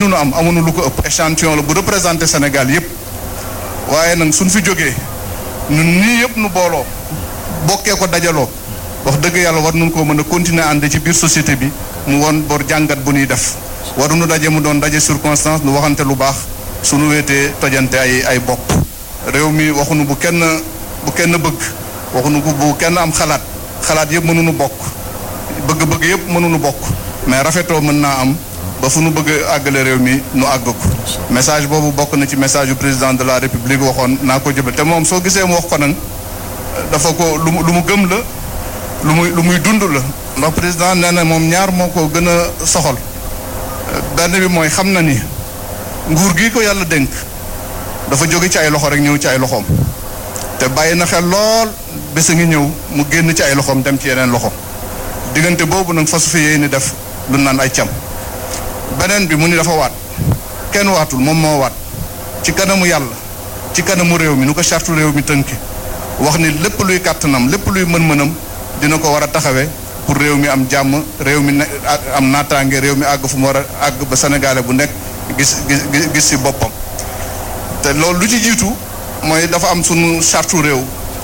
mënuñu am amuñu lu ko ëpp échantillon la bu représenté Sénégal yépp waaye nag suñ fi jógee ñun nii yëpp nu booloo bokkee ko dajaloo wax dëgg yàlla war nañu koo mën a continuer ànd ci biir société bi mu woon bor jàngat bu ñuy def waruñu daje mu doon daje circonstance nu waxante lu baax suñu wéetee tojante ay ay bopp réew mi waxuñu bu kenn bu kenn bëgg waxuñu ko bu kenn am xalaat xalaat yëpp mënuñu bokk bëgg-bëgg yëpp mënuñu bokk mais rafetoo mën naa am ba fu nu bëgg àggale réew mi nu àgg ko message boobu bokk na ci message yu président de la république waxoon naa ko jëbal te moom soo gisee mu wax ko nag dafa ko lu mu lu mu gëm la lu muy lu muy dund la ndax président nee na moom ñaar moo ko gën a soxal benn bi mooy xam na ni nguur gi ko yàlla dénk dafa jóge ci ay loxo rek ñëw ci ay loxoom te bàyyi na xel lool bés a ngi ñëw mu génn ci ay loxoom dem ci yeneen loxo diggante boobu nag fasu fi yéey ni def lu naan ay cam beneen bi mu ni dafa waat kenn waatul moom moo waat ci kanamu yàlla ci kanamu réew mi nu ko chartu réew mi tënki wax ni lépp luy kàttanam lépp luy mën-mënam dina ko war a taxawee pour réew mi am jàmm réew mi ne am naataange réew mi àgg fu mu war a àgg ba sénégalais bu nekk gis gis gis ci boppam te loolu lu ci jiitu mooy dafa am sunu chartu réew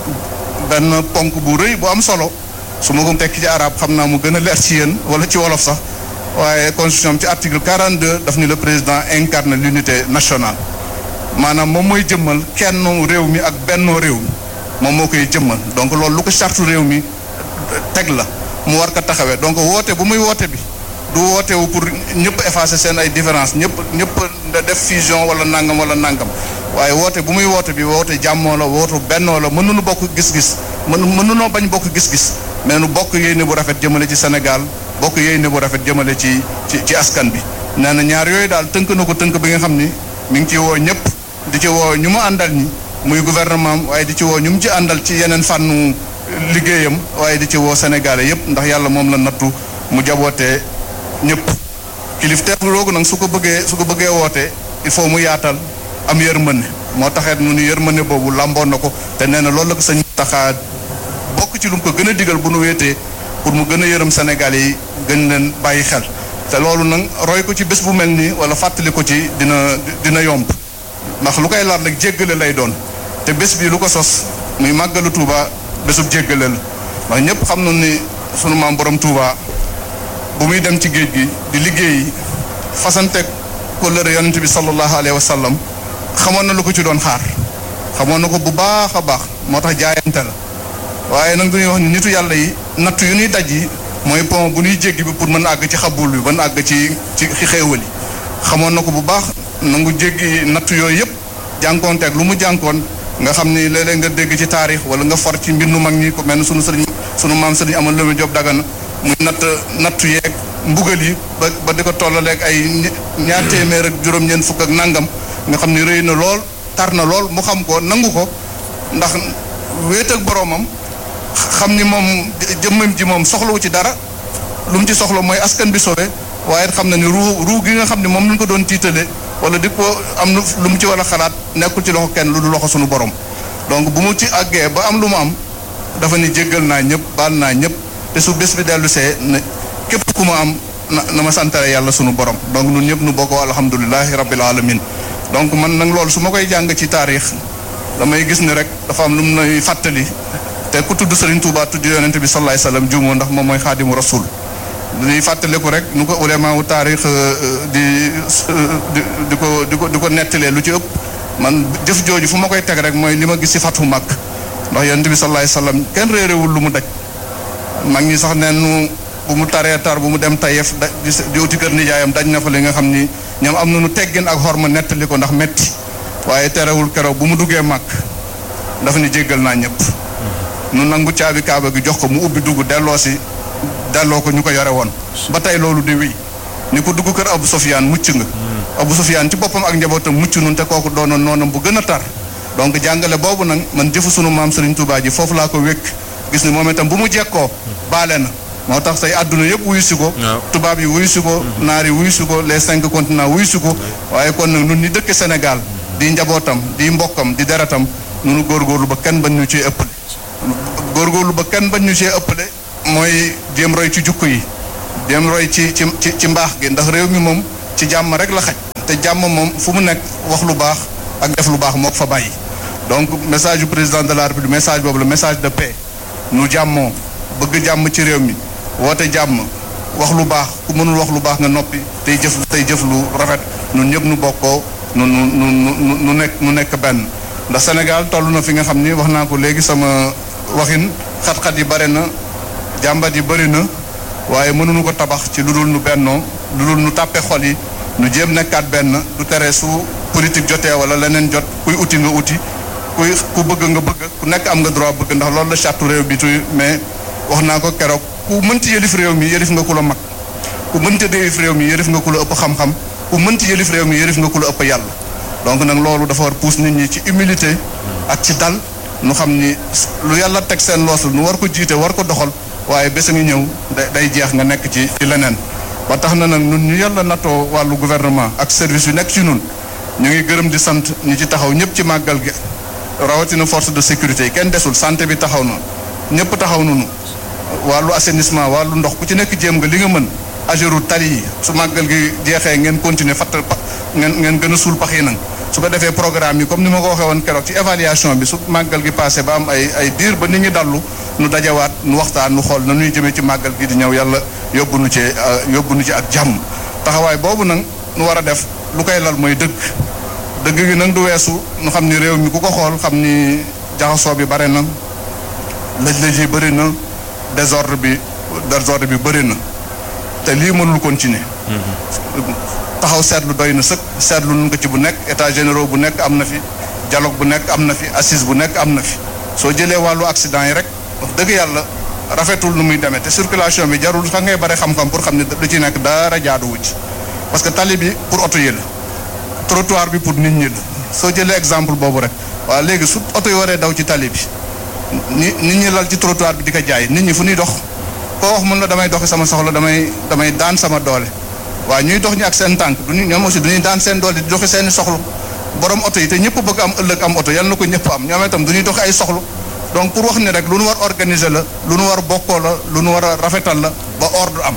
benn ponk bu rëy bu am solo su ma ko tekki ci arab xam naa mu gën a leer ci yéen wala ci wolof sax waaye constitution ci article 42 daf ni le président incarne l'unité nationale maanaam moom mooy jëmmal kenn réew mi ak bennoo réew mi moom moo koy jëmmal donc loolu lu ko chartu réew mi teg la mu war ko taxawee donc woote bu muy woote bi du woote wu pour ñëpp effacer seen ay différence ñëpp ñëpp def fusion wala nangam wala nangam waaye woote bu muy woote bi woote jàmmoo la woote bennoo la mënuñu bokk gis-gis mën mënunoo bañ bokk gis-gis mais nu bokk yéene bu rafet jëmale ci Sénégal bokk yéene bu rafet jëmale ci ci ci askan bi nee na ñaar yooyu daal tënk na ko tënk bi nga xam ni mi ngi ci woo ñëpp di ci woo ñu mu àndal ñi muy gouvernement waaye di ci woo ñu mu ci àndal ci yeneen fànnu liggéeyam waaye di ci woo sénégalais yëpp ndax yàlla moom la nattu mu jabootee ñëpp kilifteef loogu nag su ko bëggee su ko bëggee wootee il faut mu yaatal am yërmande moo taxeet mu ni yërmande boobu làmboon na ko te nee na loolu la ko sañ taxaa bokk ci lu mu ko gën a digal bu nu wéetee pour mu gën a yërëm sénégalais yi gën leen bàyyi xel te loolu nag roy ko ci bés bu mel nii wala fàttali ko ci dina dina yomb ndax lu koy laat rek jéggale lay doon te bés bi lu ko sos muy màggalu Touba bésub jéggale la ndax ñëpp xam na ni sunu maam borom Touba bu muy dem ci géej gi di liggéey fasanteeg kóllëre yonent bi sallallahu alayhi wa sallam xamoon na lu ko ci doon xaar xamoon na ko bu baax a baax moo tax jaayante la waaye nag dañuy wax ni nitu yàlla yi nattu yu ñuy daj yi mooy pont bu ñuy jéggi bi pour mën a àgg ci xabul bi mën a àgg ci ci xéewal yi xamoon na ko bu baax nangu jéggi nattu yooyu yëpp jànkoonteeg lu mu jànkoon nga xam ni léeg-léeg nga dégg ci taarix wala nga for ci mbindu mag ñi ko mel ni sunu sëriñ sunu maam sëriñ amal lëme Jóob Dagana muy natt nattu yeeg mbugal yi ba ba di ko tollaleeg ay ñaar téeméer ak juróom-ñeent fukk ak nangam nga xam ni rëy na lool tar na lool mu xam ko nangu ko ndax wéet ak boroomam xam ni moom jëmmam ji moom soxlawu ci dara lu mu ci soxla mooy askan bi sobe waaye xam na ni ruu ruu gi nga xam ne moom lañ ko doon tiitale wala di ko am lu mu ci war a xalaat nekkul ci loxo kenn lu du loxo suñu borom donc bu mu ci àggee ba am lu mu am dafa ni jéggal naa ñëpp baal naa ñëpp te su bés bi dellu see ne képp ku ma am na na ma santale yàlla sunu borom donc ñun ñëpp nu bokkoo alhamdulilahi rabbil alamin donc man nag loolu su ma koy jàng ci taarix damay gis ni rek dafa am lu mu nay fàttali te ku tudd Serigne Touba tudd yonente bi sallallahu alayhi wasallam juumoo ndax moom mooy xaadimu rasul dañuy fàttaliku rek nu ko ulama wu taarix di di ko di ko di ko nettalee lu ci ëpp man jëf jooju fu ma koy teg rek mooy li ma gis ci fatu mag ndax yonente bi sallallahu alayhi wasallam kenn réeréwul lu mu daj mag ñi sax neen bu mu taree tar bu mu dem tayef da di uti kër nijaayam daj na fa li nga xam ni ñoom am nañu teggin ak xorma nettali ko ndax metti waaye terewul keroog bu mu duggee mag dafa ni jéggal naa ñëpp nu nangu caabi kaaba gi jox ko mu ubbi dugg delloo si delloo ko ñu ko yore woon ba tey loolu di wéy ni ko dugg kër Abu Sofyaan mucc nga Abu Sofyaan ci boppam ak njabootam mucc nun te kooku doonoon noonam bu gën a tar donc jàngale boobu nag man jëfu sunu maam Serigne Touba ji foofu laa ko wékk gis ni moom itam bu mu jekkoo baale na moo tax say àdduna yëpp wuyu si ko tubaab yi wuyu si ko naar yi wuyu si ko les cinq continents wuyu si ko waaye kon nag nun ñi dëkk Sénégal di njabootam di mbokkam di deretam nunu góorgóorlu ba kenn bañ ñu ci ëppale góorgóorlu ba kenn bañ ñu ci ëppale mooy jéem roy ci jukk yi jéem roy ci ci ci mbaax gi ndax réew mi moom ci jàmm rek la xaj te jàmm moom fu mu nekk wax lu baax ak def lu baax moo ko fa bàyyi donc message du président de la république message boobu la message de paix nu jàmmoo bëgg jàmm ci réew mi woote jàmm wax lu baax ku mënul wax lu baax nga noppi tey jëf tey jëf lu rafet ñun ñëpp nu bokkoo nu nu nu nu nekk nu nekk benn ndax Sénégal toll na fi nga xam ni wax naa ko léegi sama waxin xat-xat yi bare na jàmbat yi bëri na waaye mënuñu ko tabax ci lu dul nu bennoo lu dul nu tàppe xol yi nu jéem nekkaat benn du tere su politique jotee wala leneen jot kuy uti nga uti kuy ku bëgg nga bëgg ku nekk am nga droit bëgg ndax loolu la charte réew bi tuy mais wax naa ko keroog ku mënti yëlif réew mi yëlif nga ku la mag ku mënti yëlif réew mi yëlif nga ku la ëpp xam-xam ku mënti yëlif réew mi yëlif nga ku la ëpp yàlla donc nag loolu dafa war pousse nit ñi ci humilité ak ci dal nu xam ni lu yàlla teg seen loos nu war ko jiite war ko doxal waaye bés a ngi ñëw day jeex nga nekk ci ci leneen ba tax na nag ñun ñu yàlla nattoo wàllu gouvernement ak service yu nekk ci ñun ñu ngi gërëm di sant ñi ci taxaw ñëpp ci màggal gi rawatina force de sécurité yi kenn desul santé bi taxaw na ñëpp taxaw nañu wàllu assainissement wàllu ndox ku ci nekk jéem nga li nga mën ageru tali yi su màggal gi jeexee ngeen continuer fatt ngeen ngeen gën a suul pax yi nag su ko defee programme yi comme ni ma ko waxee woon keroog ci évaluation bi su màggal gi passé ba am ay ay diir ba nit ñi dallu nu dajawaat nu waxtaan nu xool na nuy jëmee ci màggal gi di ñëw yàlla yóbbu nu ci yóbbu nu ci ak jàmm taxawaay boobu nag nu war a def lu koy lal mooy dëgg dëgg gi nag du weesu nu xam ni réew mi ku ko xool xam ni jaxasoo bi bare na lëj-lëj yi bëri na désordre bi désordre bi bëri na te lii mënul continuer taxaw seetlu doy na sëkk seetlu nun ko ci bu nekk état généraux bu nekk am na fi dialogue bu nekk am na fi assise bu nekk am na fi soo jëlee wàllu accident yi rek wax dëgg yàlla rafetul nu muy demee te circulation bi jarul sax ngay bare xam-xam pour xam ne lu ci nekk dara jaaduwu ci parce que tali bi pour oto yi la trottoir bi pour nit ñi la soo jëlee exemple boobu rek waaw léegi su oto yi waree daw ci tali bi ni nit ñi lal ci trottoir bi di ko jaay nit ñi fu ñuy dox koo wax mun la damay doxi sama soxla damay damay daan sama doole waaw ñuy dox ñi ak seen tànk duñu ñoom aussi duñuy daan seen doole di doxi seeni soxla borom oto yi te ñëpp bëgg am ëllëg am oto yal na ko ñëpp am ñoom itam duñuy doxi ay soxla donc pour wax ni rek lu nu war organiser la lu nu war bokkoo la lu nu war a rafetal la ba ordre am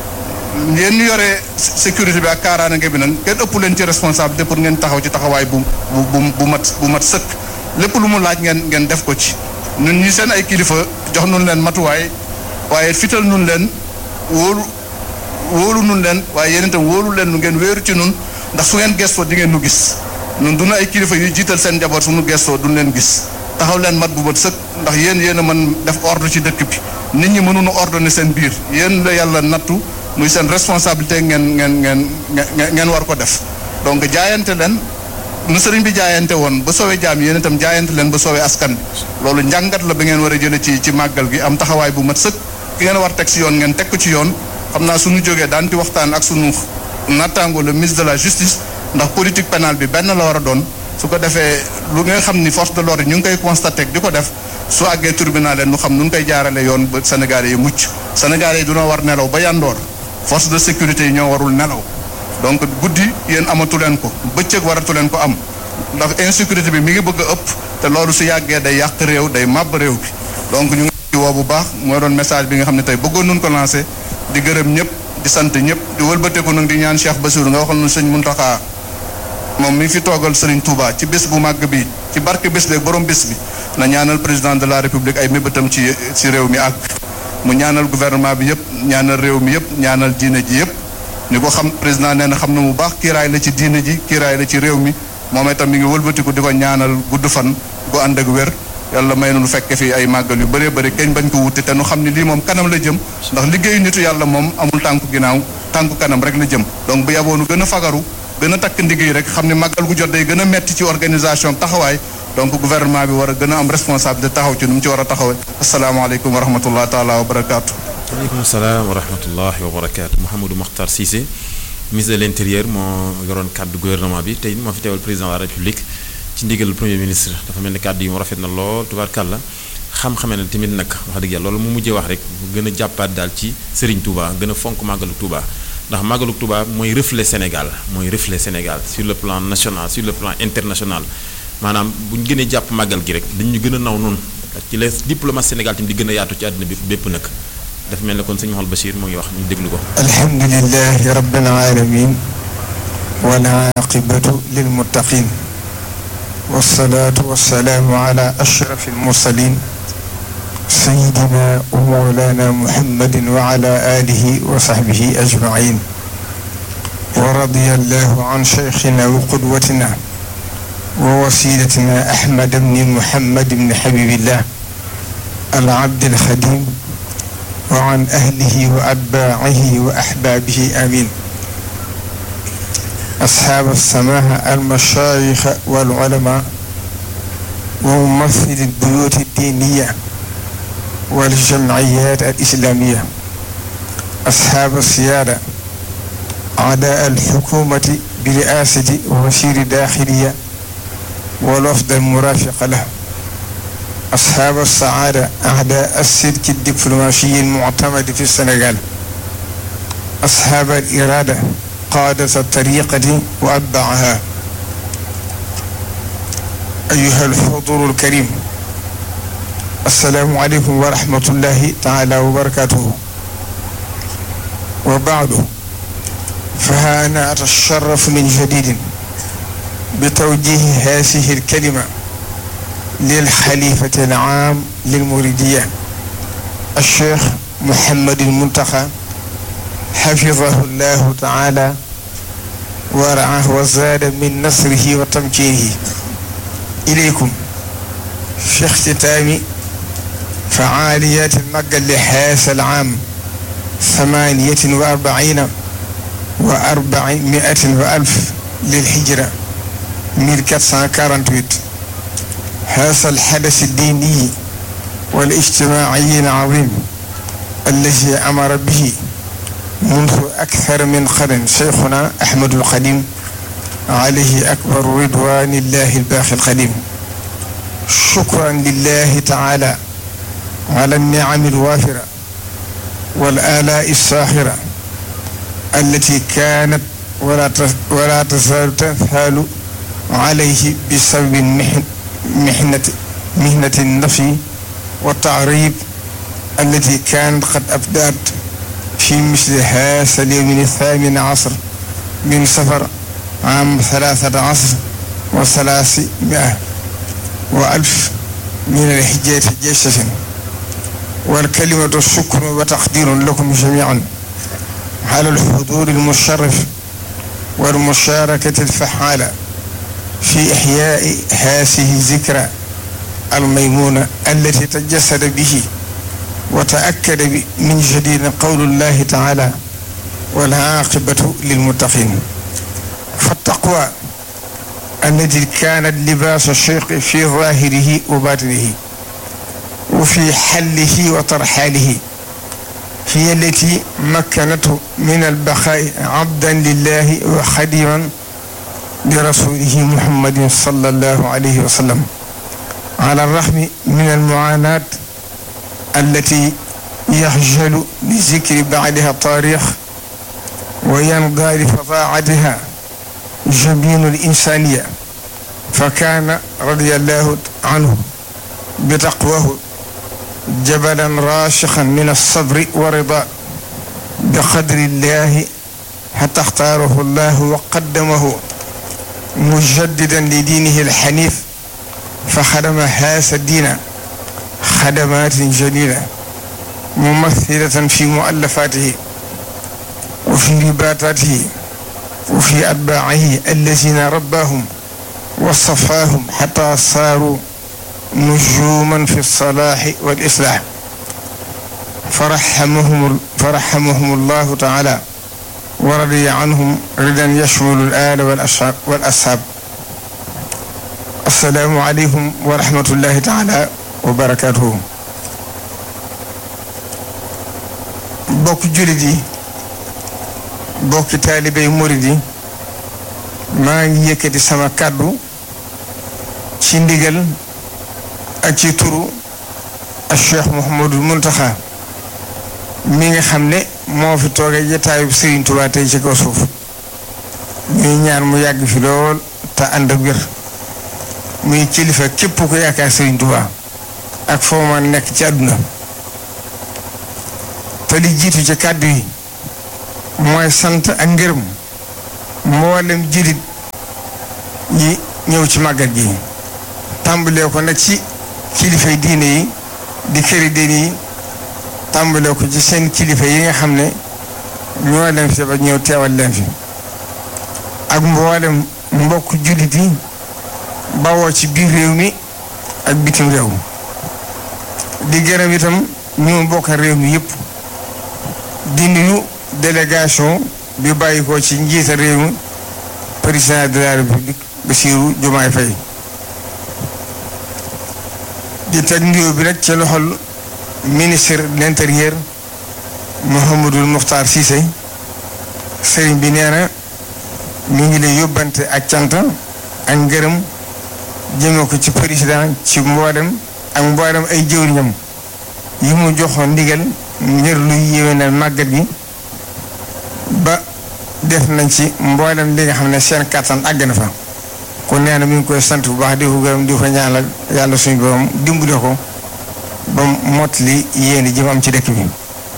yéen ñu yore sécurité bi ak kaaraange bi nag kenn ëpp leen ci responsabilité pour ngeen taxaw ci taxawaay bu bu bu mat bu mat sëkk lépp lu mu laaj ngeen ngeen def ko ci ñun ñi seen ay kilifa jox nun leen matuwaay waaye fital nun leen wóolu wóolu nun leen waaye yéen itam wóolu leen nu ngeen wéeru ci nun ndax su ngeen gestoo di ngeen nu gis ñun du na ay kilifa yuy jiital seen njaboot su nu gestoo duñ leen gis taxaw leen mat bu mat sëkk ndax yéen yéen a mën def ordre ci dëkk bi nit ñi mënuñu ordonner seen biir yéen la yàlla nattu muy seen responsabilité ngeen ngeen ngeen ngeen war ko def donc jaayante leen nu sëriñ bi jaayante woon ba soowee jaam yéen itam jaayante leen ba soowee askan bi loolu njàngat la ba ngeen war a jële ci ci màggal gi am taxawaay bu mat sëkk ki ngeen war teg ci yoon ngeen teg ko ci yoon xam naa suñu jógee daan ti waxtaan ak suñu nattaango le ministre de la justice ndax politique pénale bi benn la war a doon su ko defee lu nga xam ni force de l'ordre ñu ngi koy constaté di ko def su àggee tribunal leen nu xam nu ngi koy jaarale yoon ba Sénégalais yi mucc Sénégalais yi dunoo war nelaw ba yandoor force de sécurité yi ñoo warul nelaw donc guddi yéen amatu leen ko bëccëg waratu leen ko am ndax insécurité bi mi ngi bëgg a ëpp te loolu su yàggee day yàq réew day màbb réew bi donc ñu ngi woo bu baax mooy doon message bi nga xam ne tey bëggoon nun ko lancé di gërëm ñëpp di sant ñëpp di wëlbateeku nag di ñaan Cheikh Bassirou nga waxal nu sëñ Muntaxa moom mi fi toogal Serigne Touba ci bés bu màgg bi ci barke bés beeg borom bés bi na ñaanal président de la république ay mébétam ci ci réew mi ak mu ñaanal gouvernement bi yëpp ñaanal réew mi yëpp ñaanal diine ji yëpp ni ko xam président nee na xam na mu baax kiiraay la ci diine ji kiiraay la ci réew mi moom itam mi ngi wëlbatiku di ko ñaanal gudd fan gu ànd ak wér yàlla may nu fekke fi ay màggal yu bëree bëri keñ bañ ko wuti te nu xam ni lii moom kanam la jëm ndax liggéeyu nitu yàlla moom amul tànku ginnaaw tànku kanam rek la jëm donc bu yaboonu gën a fagaru gën a takk ndigéey rek xam ne màggal gu jot day gën a metti ci organisation taxawaay donc gouvernement bi war a gën a am responsabilité taxaw ci nu mu ci war a taxawee asalaamaaleykum wa rahmatullah taala wa barakaatu. waaleykum salaam wa rahmatullahi wa barakaatu Mouhamadou Makhtar Cissé ministre de l' intérieur moo yoroon kàddu gouvernement bi tey moo fi teewal président de la république ci ndigal premier ministre dafa mel ni kàddu yi mu rafet na lool tubaarkàlla xam-xamee na tamit nag wax dëgg yàlla loolu mu mujjee wax rek bu gën a jàppaat daal ci Serigne Touba gën a fonk màggalu Touba ndax màggalu Touba mooy reflet Sénégal mooy reflet Sénégal sur le plan national sur le plan international maanaam bu ñu gënee jàpp màggal gi rek dañu gën a naw noonu ci la diplomate Sénégal tamit di gën a yaatu ci àddina bi bépp nag dafa mel ne kon sëñ Mouhamed Bachir moo ngi wax ñu déglu ko. alhamdulilahi rabbil alamin والعاقبة للمتقين والصلاة والسلام على أشرف المرسلين سيدنا ومولانا محمد وعلى آله وصحبه أجمعين ورضي الله عن شيخنا وقدوتنا ووسيلتنا أحمد بن محمد بن حبيب الله العبد الخديم وعن أهله وأتباعه وأحبابه آمين أصحاب السماحة المشايخ والعلماء وممثل البيوت الدينية والجمعيات الإسلامية أصحاب السيادة أعداء الحكومة برئاسة وزير داخلية والوفد المرافق له أصحاب السعادة أعداء السلك الدبلوماسي المعتمد في السنغال أصحاب الإرادة قادة الطريقة وأتباعها أيها الحضور الكريم السلام عليكم ورحمة الله تعالى وبركاته وبعد فها أنا أتشرف من جديد بتوجيه هذه الكلمة للخليفة العام للمريدية الشيخ محمد المنتخى حفظه الله تعالى ورعاه وزاد من نصره وتمكينه إليكم في اختتام فعاليات المجل لهذا العام ثمانية وأربعين وأربعمائة وألف للهجرة 1448 هذا الحدث الديني والاجتماعي العظيم الذي أمر به منذ أكثر من قرن شيخنا أحمد القديم عليه أكبر رضوان الله الباقي القديم شكرا لله تعالى على النعم الوافرة والآلاء الساخرة التي كانت ولا ولا تزال تنثال عليه بسبب محنة مهنة النفي والتعريب التي كانت قد أبدأت في مثل هذا اليوم الثامن عصر من سفر عام ثلاثة عصر وثلاثمائة وألف من الحجاج جيشة والكلمة الشكر وتقدير لكم جميعا على الحضور المشرف والمشاركة الفعالة في إحياء هذه الذكرى الميمونة التي تجسد به وتأكد من جديد قول الله تعالى والعاقبة للمتقين فالتقوى التي كانت لباس الشيخ في ظاهره وباطنه وفي حله وترحاله هي التي مكنته من البقاء عبدا لله وخديما لرسوله محمد صلى الله عليه وسلم على الرغم من المعاناة التي يخجل لذكر بعدها التاريخ وينضى لفظاعتها جبين الإنسانية فكان رضي الله عنه بتقواه جبلا راشقا من الصبر ورضا بقدر الله حتى اختاره الله وقدمه مجددا لدينه الحنيف فخدم هذا الدين خدمات جليلة ممثلة في مؤلفاته وفي رباطاته وفي أتباعه الذين رباهم وصفاهم حتى صاروا نجوما في الصلاح والإصلاح فرحمهم فرحمهم الله تعالى ورضي عنهم رضا يشمل الآل والأصحاب والأصحاب السلام عليكم ورحمة الله تعالى وبركاته bokk jullit yi bokki taalibey murid yi maa ngi yëkkati sama kàddu ci ndigal ak ci turu ak Cheikh Mouhamadul Muntaxa mi nga xam ne moo fi toogee jataayu Serigne Touba tey ci kaw suuf ñuy ñaan mu yàgg fi lool te ànd ak wér muy kilifa képp ku yaakaar Serigne Touba ak foo ma nekk ci àdduna te li jiitu ci kàddu yi mooy sant ak ngërëm mboolem jullit yi ñëw ci màggal gi tàmbalee ko nag ci kilifay diine yi di këri diine yi tàmbalee ko ci seen kilifa yi nga xam ne ñoo leen fi ba ñëw teewal leen fi ak mboolem mbokk jullit yi bawoo ci biir réew mi ak bitim réew di gërëm itam ñu bokk réew mi yëpp di nuyu délégation bi bàyyi ko ci njiita réew mi président de la république Bassirou Diomaye Faye di teg nuyoo bi nag ci loxol ministre de l'intérieur Mouhamadou Mokhtar Cissé sëriñ bi nee na mi ngi lay yóbbante ak cant ak ngërëm jëme ko ci président ci mboolem ak mboolem ay jëwriñam yi mu joxoon ndigal ngir luy yéwénal màggat gi ba def nañ ci mboolem li nga xam ne seen kàttan àgg na fa kon nee na mi ngi koy sant bu baax di ko gërëm di ko ñaanal yàlla suñu borom dimbale ko ba mot li yéeni ji mu am ci dëkk bi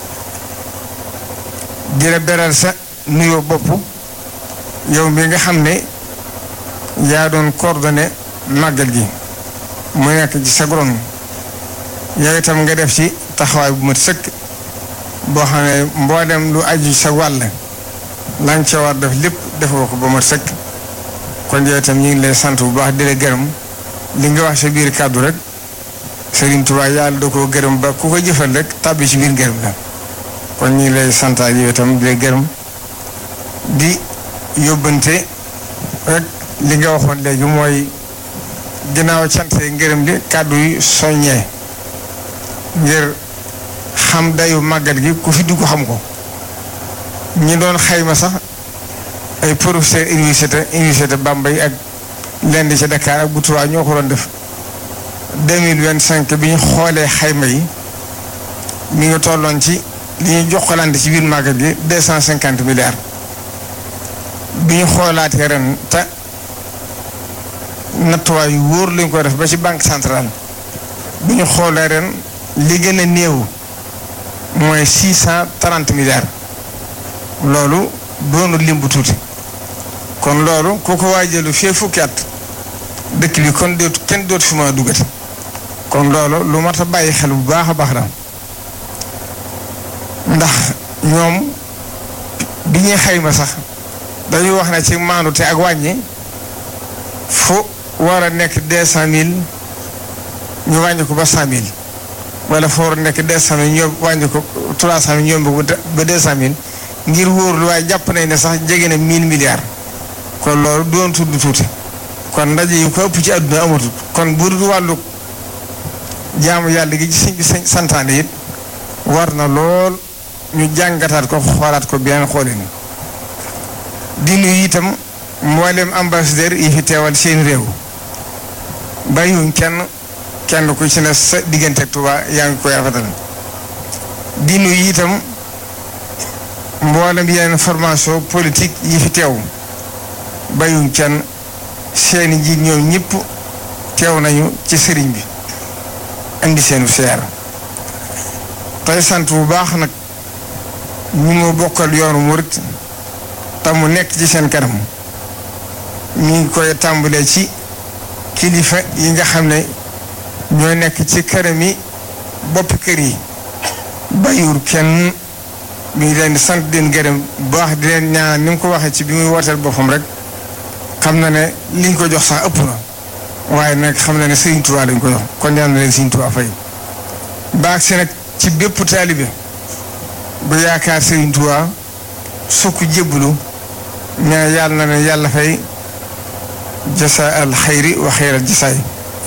di la beral sa nuyoo bopp yow mi nga xam ne yaa doon coordonné màggal gi mu nekk ci sa goron yow itam nga def ci taxawaay bu mat sëkk boo xam ne mboolem lu aju sa wàll la nga ca war def lépp defoo ko ba mat sëkk kon yow itam ñu ngi lay sant bu baax di la gërëm li nga wax sa biir kàddu rek Serigne Touba yàlla da koo gërëm ba ku ko jëfal rek tàbbi ci biir gërëm la kon ñu ngi lay santaat yow itam di la gërëm di yóbbante rek li nga waxoon léegi mooy ginnaaw cantee ngërëm li kàddu yi soññee ngir xam dayu màggal gi ku fi dugg xam ko ñi doon xayma sax ay professeur université université Bambey ak lenn ci Dakar ak bu Tuubaa ñoo ko doon def deux mille vingt cinq bi ñu xoolee xayma yi mi ngi tolloon ci li ñu jokkalante ci biir màggal gi deux cent cinquante milliards bi ñu xoolaatee ren te nattuwaay yu wóor lañ ko def ba ci banque centrale bi ñu xoolee ren li gën a néew mooy six cent trente milliards loolu doonu lim bu tuuti kon loolu ku ko waajalu fee fukki at dëkk bi kon dootu kenn dootu fi mën a duggati kon loolu lu mat a bàyyi xel bu baax a baax la ndax ñoom bi ñuy xayma sax dañuy wax ne ci maandu te ak wàññi fu war a nekk deux cent mille ñu wàññi ko ba cent mille wala fu war a nekk deux cent mille ñu wàññi ko trois cent mille ñoom ba deux cent mille ngir wóorlu waaye jàpp nañ ne sax jege na mille milliards kon loolu doon tudd tuuti kon ndaje yi ko ëpp ci àdduna amatul kon bu dul wàllu jaamu yàlla gi ci sëñ bi santaane it war na lool ñu jàngataat ko xoolaat ko bien xoolin di nuyu itam mboolem ambassadeur yi fi teewal seen réew bàyyiwuñ kenn kenn ku ci ne sa diggante ak Tuubaa yaa ngi koy rafetal di nuyu itam mboolem yeneen formation politique yi fi teew bàyyiwuñ kenn seeni njiit ñoom ñëpp teew nañu ci sëriñ bi indi seenu seer tey sant bu baax nag ñu ma bokkal yoonu murit te mu nekk ci seen kanam ñu ngi koy tàmbalee ci kilifa yi nga xam ne ñoo nekk ci këram yi boppi kër yi bàyyiwul kenn mi ngi leen di sant di leen gërëm bu baax di leen ñaan ni mu ko waxee ci bi muy wooteel boppam rek xam na ne liñ ko jox sax ëpp na waaye nag xam na ne Sëriñ Tuubaa lañ ko jox kon ñaan na leen Sëriñ Tuubaa fay baax si nag ci bépp taalibe bu yaakaar Sëriñ Tuubaa sukk jébbalu ñaa yàlla na ne yàlla fay jasa al xayri wa xayral jasaay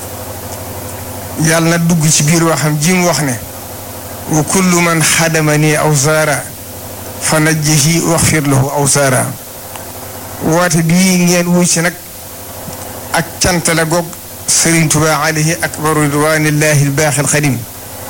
yàlla na dugg ci biir waxam ji mu wax ne wa kullu man xadama nii aw zaara fa najjihi waxfir lahu aw zaara woote bii ngeen wuy ci nag ak cant la goog Sëriñ Tuubaa alayhi akbaru ridwaanillahi albaaxi alxadim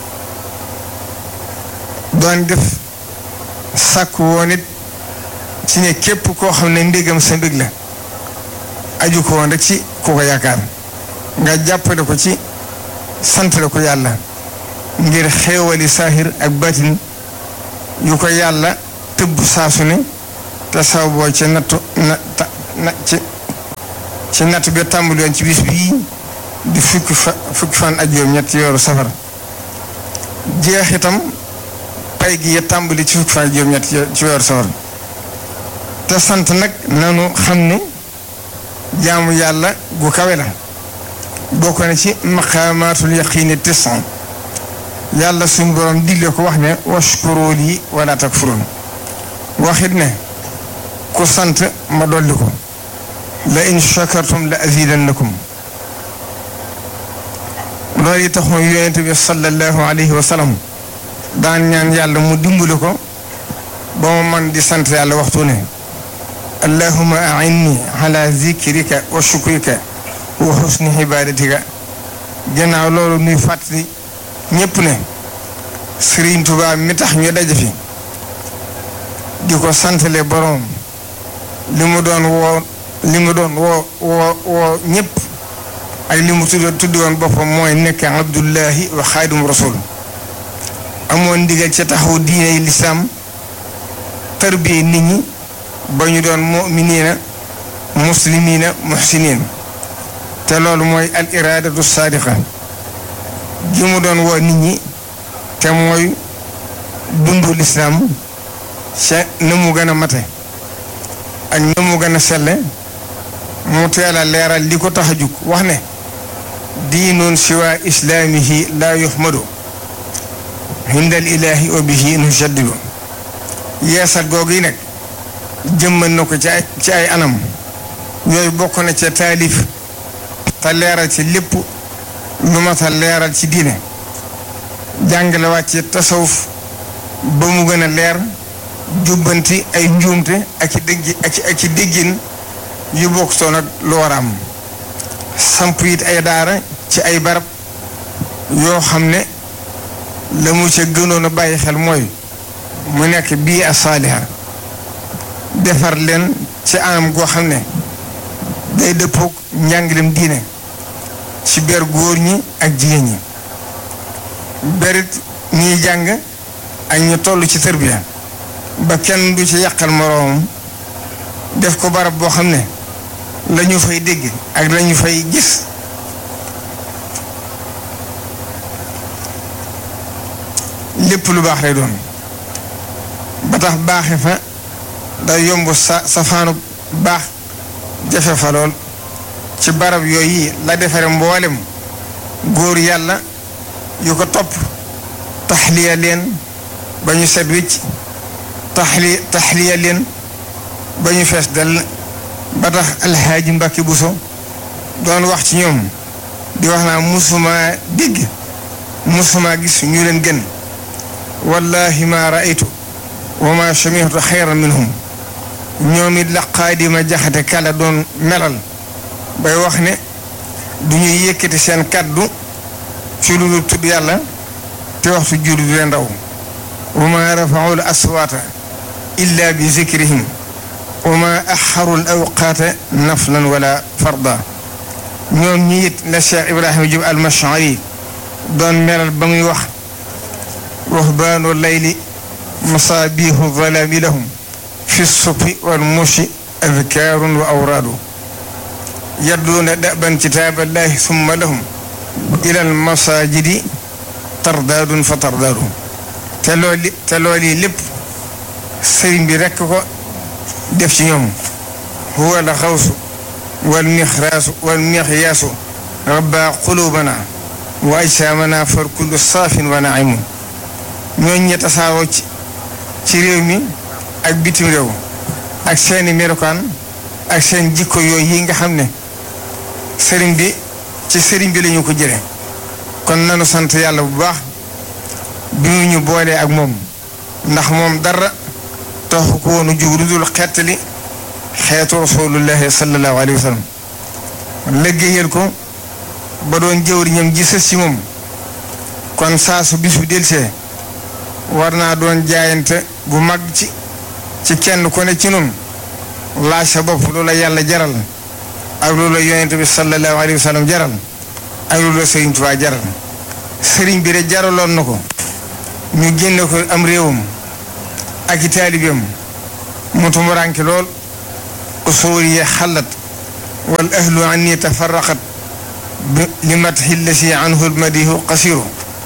doon def sàkk woon it ci ne képp koo xam ne ndégam sa mbég la aju ko woon rek ci ku ko yaakaar nga jàppale ko ci santale ko yàlla ngir xéewali saahir ak batin yu ko yàlla tëbb saasu ne te saw boo ci nattu na na ci ci natt bi tàmbali woon ci bis bii di fukki fa fukki fan ak juróom ñetti yoru safar jeex itam pay gi ya tàmbali ci fukki fan ak juróom ñetti ci weeru safar te sant nag nanu xam ne jaamu yàlla gu kawe la bokk na ci maqaamaatul yaqiini tisan yàlla suñu borom digle ko wax ne washkuru lii wala takfurun waxit ne ku sant ma dolli ko la in shakartum la azidannakum loolu yi taxoon yonent bi sallallahu alayhi wa sallam daan ñaan yàlla mu dimbali ko ba mu man di sant yàlla waxtu ne allahuma ainni ala zikrika wa shukrika wa husni ibadatika gannaaw loolu nuy fàttali ñépp ne Sëriñ Tuubaa mi tax ñu daje fi di ko santale boroom li mu doon woo li mu doon woo woo woo ñépp ak li mu tudd tudd woon boppam mooy nekk abdullahi wa xaadim rasul amoon ndigal ca taxaw diine lislaam tarbiye nit ñi ba ñu doon muminina muslimina muhsinin te loolu mooy al iradatu saadiqa gi mu doon woo nit ñi te mooy dundu lislaam ca na mu gën a mate ak na mu gën a selle mu teel a leeral li ko tax a jug wax ne diinun siwa islaamihi laa yuhmadu hindal ilaahi wa bihi nujaddidu yeesal googu yi nag jëmmal na ko ci ay ci ay anam yooyu bokk na ca taalif te leeral ci lépp lu mat a leeral ci diine jàngale wàcce tasawuf ba mu gën a leer jubbanti ay njuumte ak i dégg ak ak i déggin yu bokk toon ak lu war a am samp it ay daara ci ay barab yoo xam ne la mu ca gënoon a bàyyi xel mooy mu nekk bii a saaliha defar leen ci anam goo xam ne day dëppook njàngalem diine ci ber góor ñi ak jigéen ñi berit ñiy jàng ak ñu toll ci tërbiya ba kenn du ci yàqal moroomam def ko barab boo xam ne la ñu fay dégg ak la ñu fay gis lépp lu baax lay doon ba tax baaxe fa day yomb sa safaanu baax jafe fa lool ci barab yooyu la defare mboolem góor yàlla yu ko topp taxliya leen ba ñu set wicc taxli taxliya leen ba ñu fees dell ba tax alxaaji Mbàkke Buso doon wax ci ñoom di wax naa musuma dégg musuma gis ñu leen gën wallahi ma raaytu wa ma samihtu xayran minhum ñoom it la xaadima jaxate kala doon melal bay wax ne du ñuy yëkkati seen kàddu ci lu dul tudd yàlla te waxtu jur du leen raw wa ma rafaau l aswaata illa bi zikrihim wa ma axaru l awqaata naflan wala farda ñoom ñi it la Cheikh Ibrahima Jub al Mashari doon melal ba muy wax ruhbaanu layli masaabihu zalaami lahum fi sufi wal mushi adkaarun wa awraadu yadduuna daban kitaaballahi summa lahum ila al masaajidi tardaadun fa tardaadu te loolu te loolu yi lépp sëriñ bi rekk ko def ci ñoom huwa la xawsu wal mixraasu wal mixyaasu rabba qulubana wa ajsaamana far kullu saafin wa naimun ñooñ ñe tasaaroo ci ci réew mi ak bitim réew ak seeni melokaan ak seen jikko yooyu yi nga xam ne sëriñ bi ci sëriñ bi lañu ko jële kon nanu sant yàlla bu baax bi mu ñu boolee ak moom ndax moom dara taxu ko woonu jug lu dul xettali xeetu rasulullahi sallallahu alayhi wa sallam liggéeyal ko ba doon jëwriñam ji sës ci moom kon saa su bis bu delsee war naa doon jaayante bu mag ci ci kenn ku ne ci nun laaj sa bopp loola yàlla jaral ak loola yonent bi sallallahu alayhi wa sallam jaral ak loola sëriñ Tuubaa jaral sëriñ bi de jaraloon na ko ñu génne ko am réewam ak i taalibeem mu tumuraanke lool usuuriya xallat wal ahlu anni tafarraqat li matxi lasi anhu lmadihu qasiru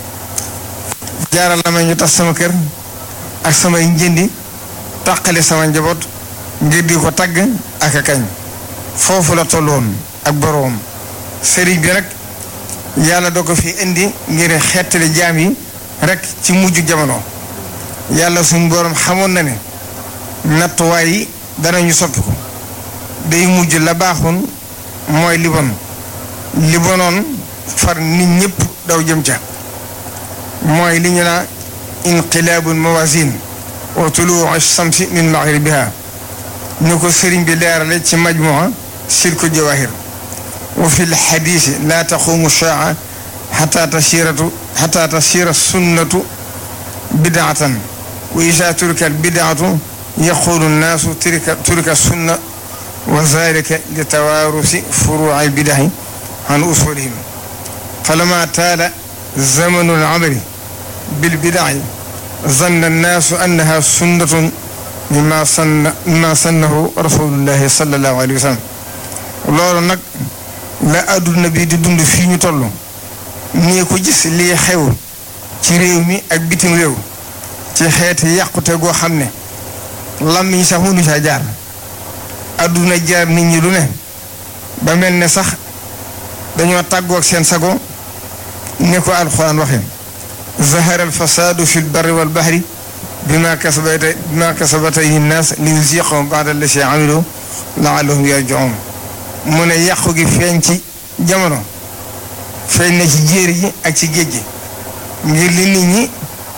jaaral na ma ñu tas sama kër ak samay njëndi tàqale sama njaboot ngir di ko tagg ak a kañ foofu la tolloon ak boroom sëriñ bi nag yàlla doo ko fi indi ngir xettali jaam yi rek ci mujj jamono yàlla suñ boroom xamoon na ne nattuwaay yi danañu soppi ko day mujj la baaxoon mooy li bon li bonoon far nit ñëpp daw jëm ca mooy li ñu naa inqilaabul mawazin wa tuluu shamsi min maghribiha ñu ko sëriñ bi leerale ci majmua silku jawahir wa fi lxadisi laa taqumu shaa xata tasiratu xata tasira sunnatu bidaatan wa isa turika albidaatu yaqulu nnaasu turika turika sunna wa zalika li tawaarusi furuuci albidahi an usulihim falama taala zamanu alamali bilbidaci zanna annaasu annaha sunnatun mimma sanna mimma sannahu rasulullahi sallallahu alayhi wa sallam loolu nag la adduna bi di dund fii ñu toll nii ko gis lii xew ci réew mi ak bitim réew ci xeeti yàqute goo xam ne làmmiñ sax mënu saa jaar adduna jaar nit ñi lu ne ba mel ne sax dañoo tàggoo ak seen sago ne ko alxuraan waxe zahara alfasaadu fi lbarri walbahri bima kasabata bima kasabata nnaas li yuziqahum baada allasi amilu laallahum yarjiun mu ne yàqu gi feeñ ci jamono feeñ na ci jéeri ji ak ci géej gi ngir li nit ñi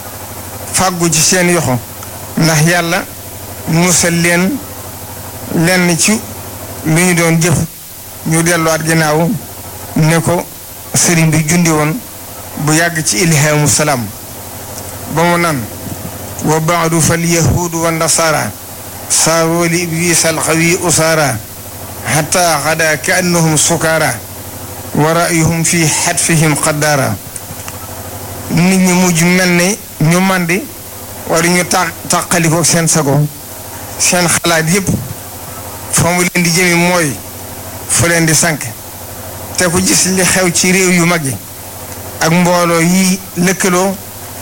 fàggu ci seen yoxo ndax yàlla musal leen lenn ci lu ñu doon jëf ñu delluwaat ginnaaw ne ko sëriñ bi jundi woon bu yàgg ci ilhaamu salaam ba mu naan wa baadu fal yahuudu wa nasaara saaroo li ibliis alxawi usaara xataa xadaa ka annahum sukaara wa rayuhum fi xatfihim xaddaara nit ñi mujj mel ne ñu màndi wala ñu tà tàqalikoo seen sago seen xalaat yépp fa mu leen di jëmi mooy fu leen di sànk te ku gis li xew ci réew yu mag yi ak mbooloo yi lëkkaloo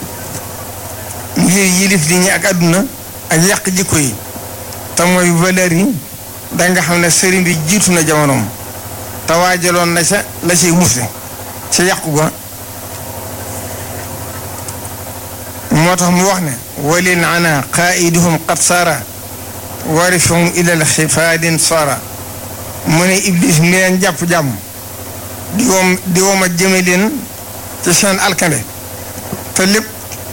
ngir yilif li ñi ak àdduna ak yàq jikko yi te mooy valeur yi danga xam ne sëriñ bi jiitu na jamonoom te waajaloon na ca la ciy musle ca yàqu ga moo tax mu wax ne walil ana qaiduhum qad saara warifahum ilal xifaadin saara mu ne iblis mi leen jàpp jàmm di woom di woom a jëme leen ci seen alkande te lépp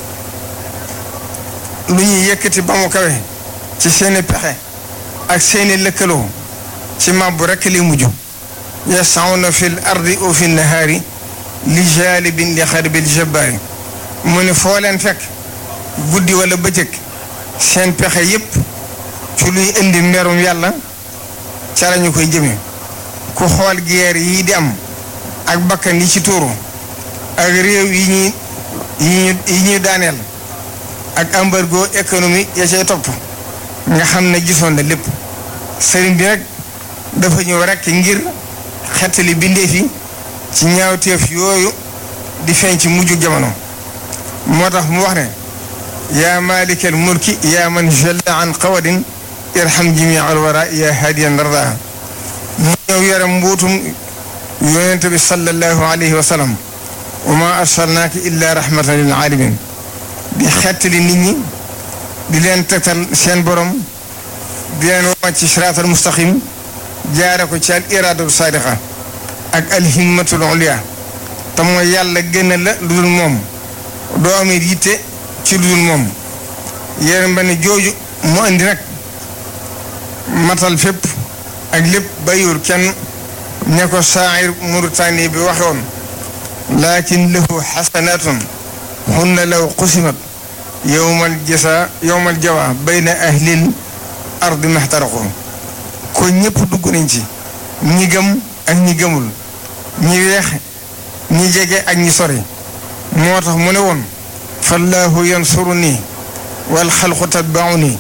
lu ñuy yëkkati ba mu kawe ci seeni pexe ak seeni lëkkaloo ci màbbu rekk li mujj yasawna fi l ardi o fi nahaari li jaalibin li xarbil jabbaari mu ne foo leen fekk guddi wala bëccëg seen pexe yépp ci luy indi merum yàlla ca lañu koy jëme ku xool guerre yi di am ak bakkan yi ci tuuru ak réew yi ñuy yi ñuy daaneel ak embargo économique ya cay topp nga xam ne gisoon na lépp sëriñ bi nag dafa ñëw rekk ngir xettali bindeef yi ci ñaawteef yooyu di feeñ ci mujju jamono moo tax mu wax ne yaa malikal mulki yaa man jalla an qawadin irham jami al wara yaa hadiyan rada mu ñëw yore mbuutum yonent bi sallallahu alayhi wa sallam wa ma arsalnaaka illa rahmatan lil alamin di xettali nit ñi di leen tegtal seen borom di leen woo ci siraatal mustaqim jaare ko ci al iraadatu saadiqa ak al himmatul ulya te mooy yàlla gën la lu dul moom doo amit yitte ci lu dul moom yéen ba ne jooju mu indi nag matal fépp ak lépp bayur kenn ne ko saa'ir Mauritanie bi waxe woon lakin lahu xasanatun hunna law qusimat yowmal jasa yowmal jawa bayna ahlil ardi maxtaraqu ko ñëpp dugg nañ ci ñi gëm ak ñi gëmul ñi weex ñi jege ak ñi sori moo tax mu ne woon fallahu yansuru nii wal xalqu tatbaau nii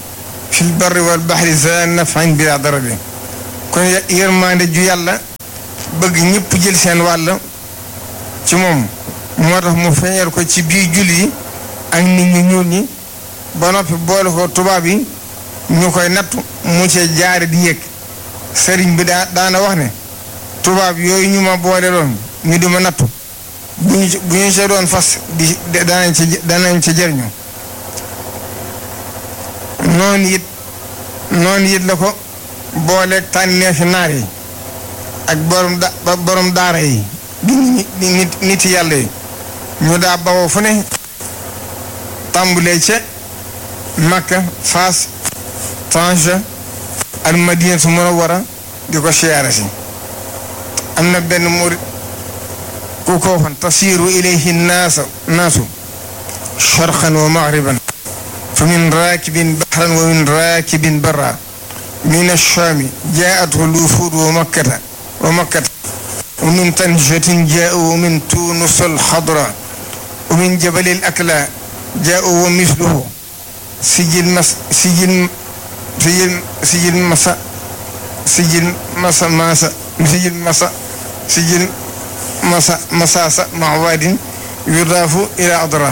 fil barri wal baxri za nafin bila darabi kon yërmande ju yàlla bëgg ñëpp jël seen wàll ci moom moo tax mu feeñal ko ci biir julli yi ak nit ñu ñuul ñi ba noppi boole ko tubaab yi ñu koy nattu mu cee jaare di yëg sëriñ bi daa daana wax ne tubaab yooyu ñu ma boole doon ñu di ma nattu bu ñu bu ñu see doon fas di danañ ci danañ ci jëriñu noonu it noonu it la ko booleeg tànneefi naar yi ak borom da borom daara yi di nit nit yàlla yi ñu daa bawoo fu ne tàmbulee ca Makka Faas Tanja al Madinatu Munawwara di ko siyaare si am na benn murit ku ko waxoon tasiiru ilayhi naasa naasu sharqan wa maghriban fa min raakibin bahran wa min raakibin barra min ash-shaami jaa'athu al-wufuud wa makkata wa makkata wa min tanjatin jaa'u wa min tuunus al-xadra wa min jabali al-akla jaa'u wa misluhu sijil mas sijil sijil sijil masa sijil masa masa sijil masa sijil masa masasa mawadin yudaafu ila adra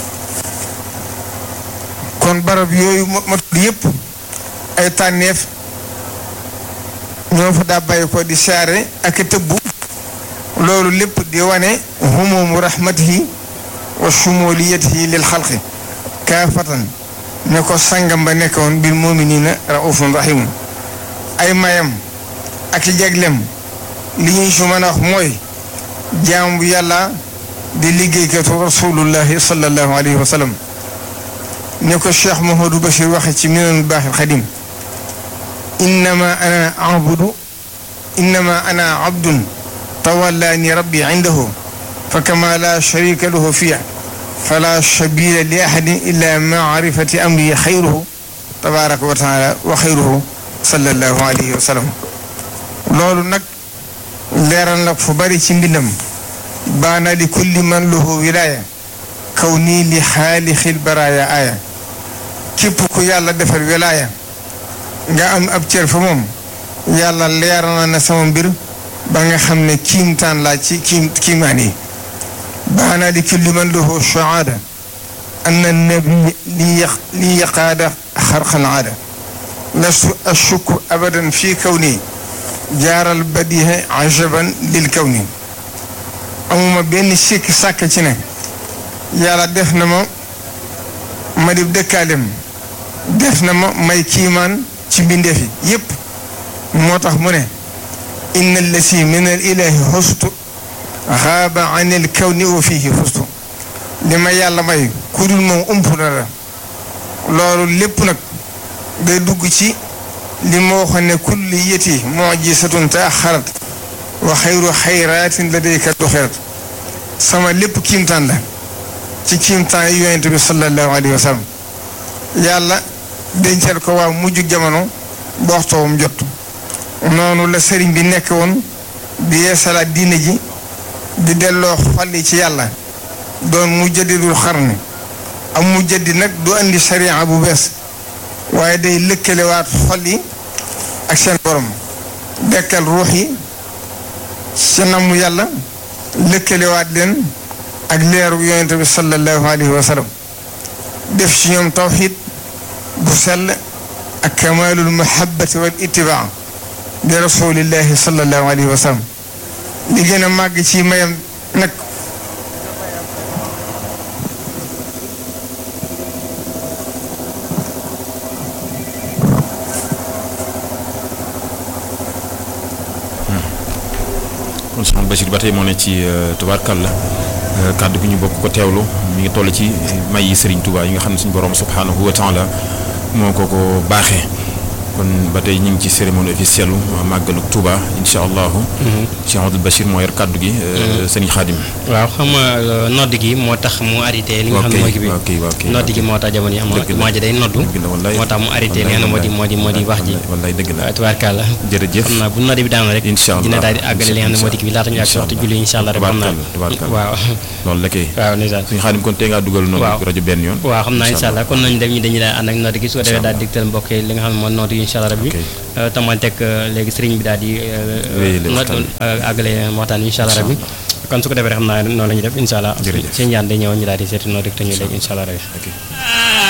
kon barab yooyu ma tudd yëpp ay tànneef ñoo fa daa bàyyi ko di saare ak tëbbu loolu lépp di wane humumu rahmatihi wa shumuliyatihi lil xalqi kaafatan ne ko sangam ba nekkoon bil muminina raufun rahimun ay mayam ak i jaglem li ñuy su mën a wax mooy jaam bu yàlla di liggéeykatu rasulullahi sallallahu alayhi wa sallam ne ko cheikh Mouhamadou Bachir waxe ci minanul baaxil xadim innama ana abudu innama ana abdun tawallaani rabbi indahu fa kama la sharika lahu fiya fala sabila li ahadin illa maarifati amri xayruhu tabaraka wa taala wa xayruhu sallallahu alayhi wa sallam loolu nag leeral nag fu bari ci mbindam baana li kulli man lahu wilaya kaw nii li xaalixil baraaya aaya képp ku yàlla defal wilaya nga am ab cër fa moom yàlla leeral na ne sama mbir ba nga xam ne kiimtaan laa ci kiim kiimaan yi baana li kulli man lahu shahaada anna nabi li yaqaada xarqal aada lastu ashukku abadan fi kawni jaaral badiha ajaban lil kawni amuma benn sikk sàkk ci ne yàlla def na ma ma di dëkkaalem def na ma may kiimaan ci mbindeef yi yépp moo tax mu ne inna allasi min al ilahi xustu xaaba an il kawni wa fihi xustu li ma yàlla may ku dul moom ump na la loolu lépp nag day dugg ci li ma waxoon ne kulli yëti mujisatun taaxarat wa xayru xayraatin ladayka duxirat sama lépp kiimtaan la ci kiimtaan yi yonente bi sallallahu alayhi wa sallam yàlla dencal ko waa mujj jamono ba waxtoowam jot noonu la sëriñ bi nekk woon di yeesalaat diine ji di delloo xolli ci yàlla doon mu jaddidul xarni am mu jaddi nag du andi sariya bu bees waaye day lëkkalewaat xol yi ak seen borom dekkal ruux yi ca namu yàlla lëkkalewaat leen ak leeru yonente bi sallallahu alayhi wa sallam def ci ñoom tawxid bu sell ak kamalul mahabbati wal ittibaa li rasulillahi sallallahu alayhi wa sallam li gën a màgg ci mayam nag kon soxna Bachir ba tey moo ne ci tubaarkàlla kàddu gi ñu bokk ko teewlu mi ngi toll ci may yi Serigne Touba yi nga xam ne suñu borom subhanahu wa taala moo ko ko baaxee kon ba tey ñu ngi ci cérémonie officielle màggalu Touba incha allahu. Cheikh Abdoul Bachir moo yor kaddu gi. sëñ Xaadim. waaw xam nga nodd gi moo tax mu arrêté. li nga xam ne mooy gi bi nodd gi moo tax jamono yi xam nga jumaa ji day noddu. moo tax mu arrêté li nga xam ne moo di moo di moo di wax ji. wallaay dëgg la tubaarkàlla. jërëjëf xam naa bu nodd bi daanoo rek. incha allah dina daal di àggale li nga xam ne moo di gi bi laata ñu àgg waxtu julli incha allah rek xam naa waaw loolu la kay waaw ndeysaan suñu Xaadim kon tey ngaa dugal noonu rajo benn yoon waaw xam naa incha allah kon nañu dem ñi dañuy daal ànd ak nodd gi su ko defee daal digtal mbokk yi li nga xam ne moo nodd gi incha allah rabbi tamantek léegi sëriñ bi daal di àggale waxtaan incha allah rabbi kon su ko defee rek xam naa noonu la ñuy def incha allah seen ñaan day ñëw ñu daal di seeti noonu rek te ñu léegi incha allah rabbi